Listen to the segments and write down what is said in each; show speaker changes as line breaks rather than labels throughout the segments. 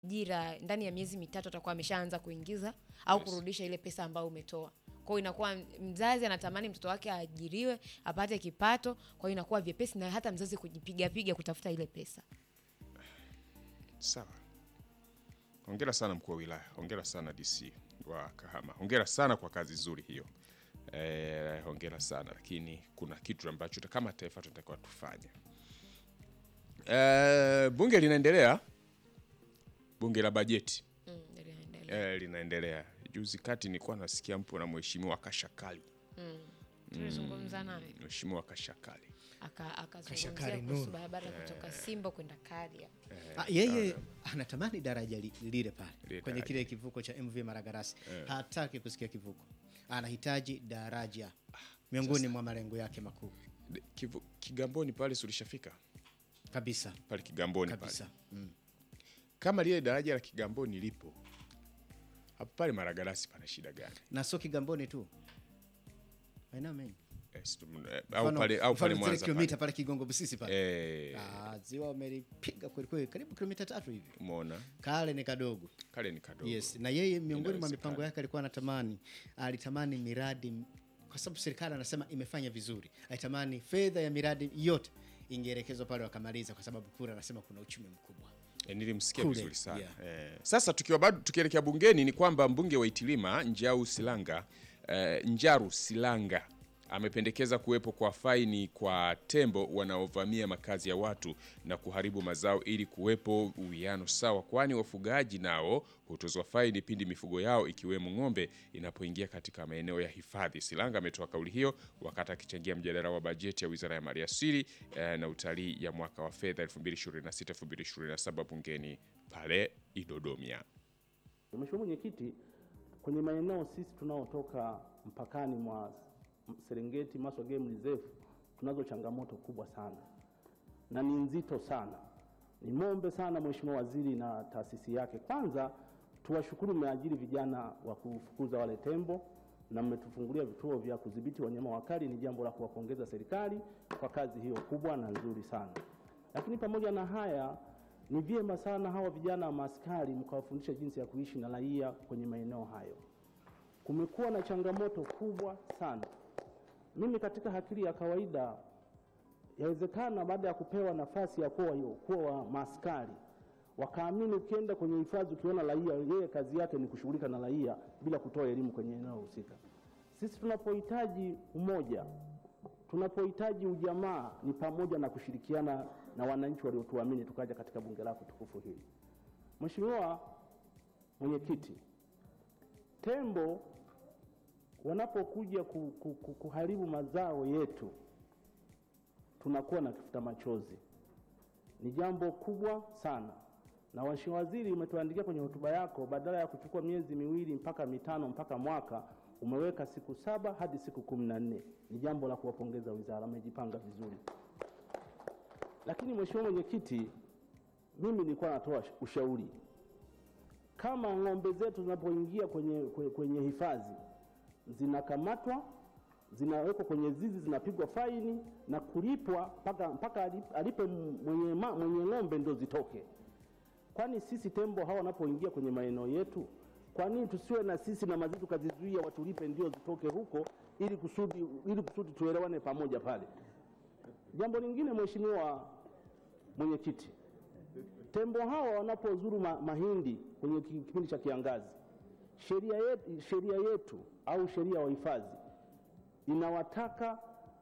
ajira ndani ya miezi mitatu atakuwa ameshaanza kuingiza au
Yes.
kurudisha ile pesa ambayo umetoa. Kwa hiyo inakuwa mzazi anatamani mtoto wake aajiriwe apate kipato, kwa hiyo inakuwa vyepesi na hata mzazi kujipiga piga kutafuta ile pesa.
Sawa, hongera sana mkuu wa wilaya, hongera sana DC wa Kahama, hongera sana kwa kazi nzuri hiyo. Eh, hongera sana lakini kuna kitu ambacho kama taifa tunatakiwa tufanye. Eh, bunge linaendelea, bunge la bajeti
Mm, linaendelea.
eh, linaendelea. Juzi kati nilikuwa nasikia mpo na mheshimiwa Kashakali,
Tulizungumza naye
mheshimiwa Kashakali
aka akazungumzia
Kashakari
kuhusu
Nuru.
barabara kutoka Simbo kwenda Karia.
Ah, yeye anatamani daraja li- lile pale
Lile
kwenye
daraja.
kile kivuko cha MV Maragarasi. Hataki kusikia kivuko, anahitaji daraja, miongoni mwa malengo yake makuu
De- Kivu- Kigamboni pale sulishafika
kabisa
pale Kigamboni pale
kabisa. Mm.
kama lile daraja la Kigamboni lipo hapo pale Maragarasi pana shida gani?
Na sio Kigamboni tu, maeneo mengi
Eh, situ- eh, au
Mfano-
pale au
mfano
pale
zile
Mwanza
kilomita
pale.
pale Kigongo Busisi pale
Eh,
Ah, ziwa wamelipiga kweli kweli, karibu kilomita tatu hivi.
umeona
Kale ni kadogo.
kale ni kadogo.
Yes, na yeye miongoni mwa
Inawezekana.
mipango yake alikuwa anatamani alitamani miradi m- kwa sababu serikali anasema imefanya vizuri, alitamani fedha ya miradi yote ingeelekezwa pale wakamaliza, kwa sababu kura anasema kuna uchumi mkubwa.
E, nilimsikia
Kule,
vizuri sana
yeah.
eh. Sasa tukiwa bado tukielekea bungeni ni kwamba mbunge wa Itilima Njau Silanga eh, Njaru Silanga amependekeza kuwepo kwa faini kwa tembo wanaovamia makazi ya watu na kuharibu mazao ili kuwepo uwiano sawa, kwani wafugaji nao hutozwa faini pindi mifugo yao ikiwemo ng'ombe inapoingia katika maeneo ya hifadhi. Silanga ametoa kauli hiyo wakati akichangia mjadala wa bajeti ya Wizara ya Maliasili eh, na Utalii ya mwaka wa fedha 2026-2027 bungeni pale Idodomia.
Mheshimiwa Mwenyekiti, kwenye maeneo sisi tunaotoka mpakani mwa Serengeti, Maswa Game Reserve tunazo changamoto kubwa sana na ni nzito sana. Nimwombe sana Mheshimiwa Waziri na taasisi yake, kwanza tuwashukuru, mmeajiri vijana wa kufukuza wale tembo na mmetufungulia vituo vya kudhibiti wanyama wakali. Ni jambo la kuwapongeza serikali kwa kazi hiyo kubwa na nzuri sana. Lakini pamoja na haya, ni vyema sana hawa vijana wa maaskari mkawafundisha jinsi ya kuishi na raia kwenye maeneo hayo. Kumekuwa na changamoto kubwa sana. Mimi katika akili ya kawaida, yawezekana baada ya kupewa nafasi ya kuwa kuwa maaskari wakaamini ukienda kwenye hifadhi ukiona raia, yeye kazi yake ni kushughulika na raia bila kutoa elimu kwenye eneo husika. Sisi tunapohitaji umoja, tunapohitaji ujamaa, ni pamoja na kushirikiana na wananchi waliotuamini tukaja katika bunge lako tukufu hili. Mheshimiwa Mwenyekiti, tembo wanapokuja ku, ku, ku, kuharibu mazao yetu tunakuwa na kifuta machozi. Ni jambo kubwa sana, na Mheshimiwa Waziri, umetuandikia kwenye hotuba yako, badala ya kuchukua miezi miwili mpaka mitano mpaka mwaka umeweka siku saba hadi siku kumi na nne. Ni jambo la kuwapongeza wizara, amejipanga vizuri. Lakini Mheshimiwa Mwenyekiti, mimi nilikuwa natoa ushauri kama ng'ombe zetu zinapoingia kwenye, kwenye, kwenye hifadhi zinakamatwa zinawekwa kwenye zizi zinapigwa faini na kulipwa mpaka mpaka alip- alipe mwenye, ma- mwenye ng'ombe ndo zitoke. Kwani sisi tembo hawa wanapoingia kwenye maeneo yetu, kwa nini tusiwe na sisi na mazitu tukazizuia watulipe ndio zitoke huko, ili kusudi, ili kusudi tuelewane pamoja pale. Jambo lingine Mheshimiwa Mwenyekiti, tembo hawa wanapozuru ma, mahindi kwenye ki- kipindi cha kiangazi, sheria yetu, sheria yetu au sheria ya uhifadhi inawataka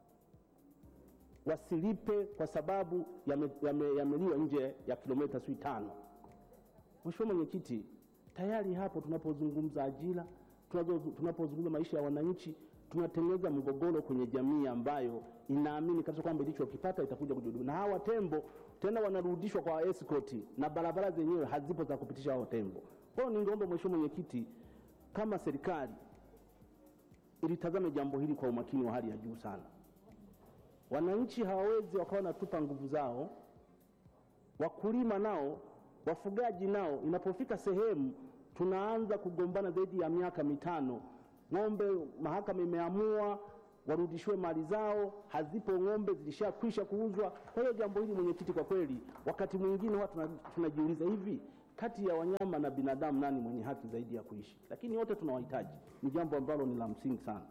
wasilipe kwa sababu yameliwa yame, yameliwa nje ya kilomita sui tano. Mheshimiwa Mwenyekiti, tayari hapo tunapozungumza ajira, tunazo- tunapozungumza maisha ya wananchi, tunatengeneza mgogoro kwenye jamii ambayo inaamini kabisa kwamba ilichokipata itakuja kujudumia, na hawa tembo tena wanarudishwa kwa escort na barabara zenyewe hazipo za kupitisha hao tembo. Kwa hiyo ningeomba Mheshimiwa Mwenyekiti, kama serikali ilitazame jambo hili kwa umakini wa hali ya juu sana. Wananchi hawawezi wakawa wanatupa nguvu zao, wakulima nao, wafugaji nao, inapofika sehemu tunaanza kugombana zaidi ya miaka mitano, ng'ombe mahakama imeamua warudishiwe mali zao, hazipo ng'ombe, zilishakwisha kuuzwa. Kwa hiyo jambo hili mwenyekiti, kwa kweli wakati mwingine huwa tuna- tunajiuliza hivi kati ya wanyama na binadamu nani mwenye haki zaidi ya kuishi, lakini wote tunawahitaji. Ni jambo ambalo ni la msingi sana.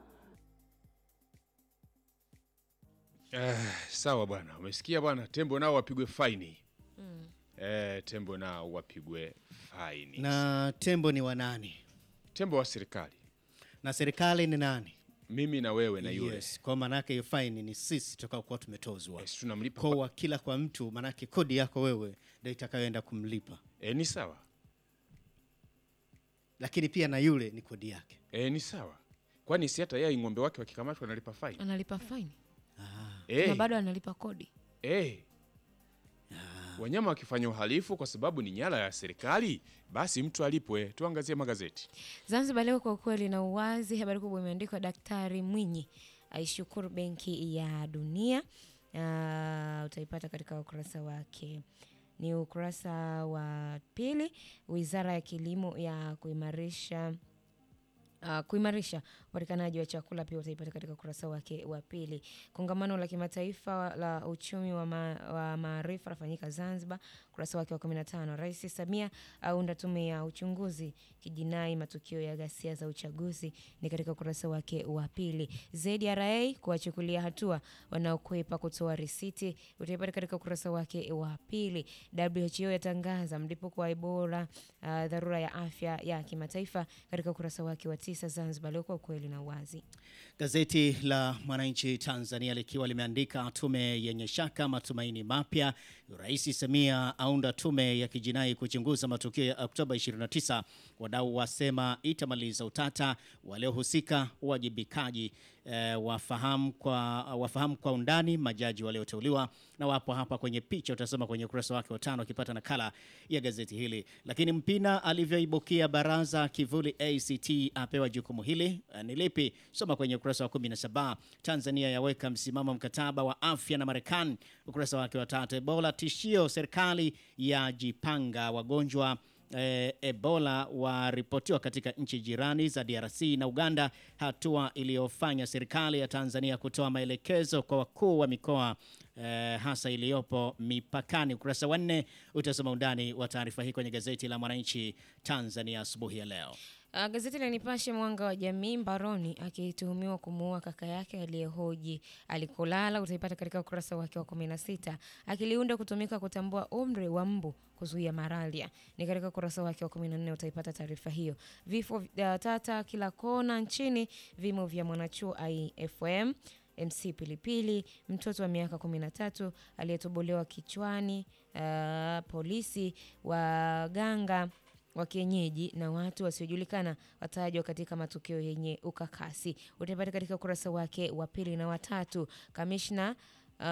Eh, sawa bwana, umesikia bwana, tembo nao wapigwe faini. Eh, tembo nao wapigwe faini.
Na tembo ni wa nani?
Tembo wa serikali,
Na serikali ni nani?
mimi na wewe na yule
Yes, kwa maanake hiyo faini ni sisi tutakaokuwa tumetozwa.
yes, tunamlipa
Kwa
kwa...
wa kila kwa mtu, maanake kodi yako wewe ndio itakayoenda kumlipa,
eh, ni sawa
lakini pia na yule ni kodi yake.
eh, ni sawa, kwani si hata yeye ng'ombe wake wakikamatwa analipa faini
analipa faini
eh,
na bado analipa kodi
eh. Wanyama wakifanya uhalifu kwa sababu ni nyara ya serikali, basi mtu alipwe. Tuangazie magazeti.
Zanzibar Leo kwa ukweli na uwazi, habari kubwa imeandikwa Daktari Mwinyi aishukuru Benki ya Dunia. Uh, utaipata katika ukurasa wake, ni ukurasa wa pili. Wizara ya Kilimo ya kuimarisha Uh, kuimarisha upatikanaji wa chakula pia utaipata katika ukurasa wake wa pili. Kongamano la kimataifa la uchumi wa, ma, wa maarifa lafanyika Zanzibar, ukurasa wake wa 15. Rais Samia aunda tume ya uchunguzi kijinai matukio ya ghasia za uchaguzi, ni katika ukurasa wake wa pili. ZRA kuwachukulia hatua wanaokwepa kutoa risiti, utaipata katika ukurasa wake wa pili. WHO yatangaza mlipuko wa Ebola, uh, dharura ya afya ya kimataifa katika ukurasa wake wa tisa. Zanzibar Leo kwa ukweli na uwazi.
Gazeti la Mwananchi Tanzania likiwa limeandika tume yenye shaka, matumaini mapya. Rais Samia aunda tume ya kijinai kuchunguza matukio ya Oktoba 29. Wadau wasema itamaliza utata, waliohusika uwajibikaji eh, wafahamu kwa, wafahamu kwa undani majaji walioteuliwa na wapo hapa kwenye picha, utasoma kwenye ukurasa wake wa tano ukipata nakala ya gazeti hili. Lakini Mpina alivyoibukia baraza kivuli ACT apewa jukumu hili eh, ni lipi? Soma kwenye ukurasa wa 17. Tanzania yaweka msimamo mkataba wa afya na Marekani, ukurasa wake wa tatu. Ebola tishio, serikali yajipanga, wagonjwa eh, Ebola waripotiwa katika nchi jirani za DRC na Uganda, hatua iliyofanya serikali ya Tanzania kutoa maelekezo kwa wakuu wa mikoa eh, hasa iliyopo mipakani. Ukurasa wa nne utasoma undani wa taarifa hii kwenye gazeti la Mwananchi Tanzania asubuhi ya leo.
Uh, gazeti la Nipashe mwanga wa jamii mbaroni akituhumiwa kumuua kaka yake aliyehoji alikolala, utaipata katika ukurasa wake wa 16. Akiliunda kutumika kutambua umri wa mbu kuzuia malaria, ni katika ukurasa wake wa 14 utaipata taarifa hiyo. Vifo uh, tata kila kona nchini, vimo vya mwanachuo IFM MC Pilipili, mtoto wa miaka 13 aliyetobolewa kichwani, uh, polisi, waganga wa kienyeji na watu wasiojulikana watajwa katika matukio yenye ukakasi. Utapata katika ukurasa wake wa pili na watatu. Kamishna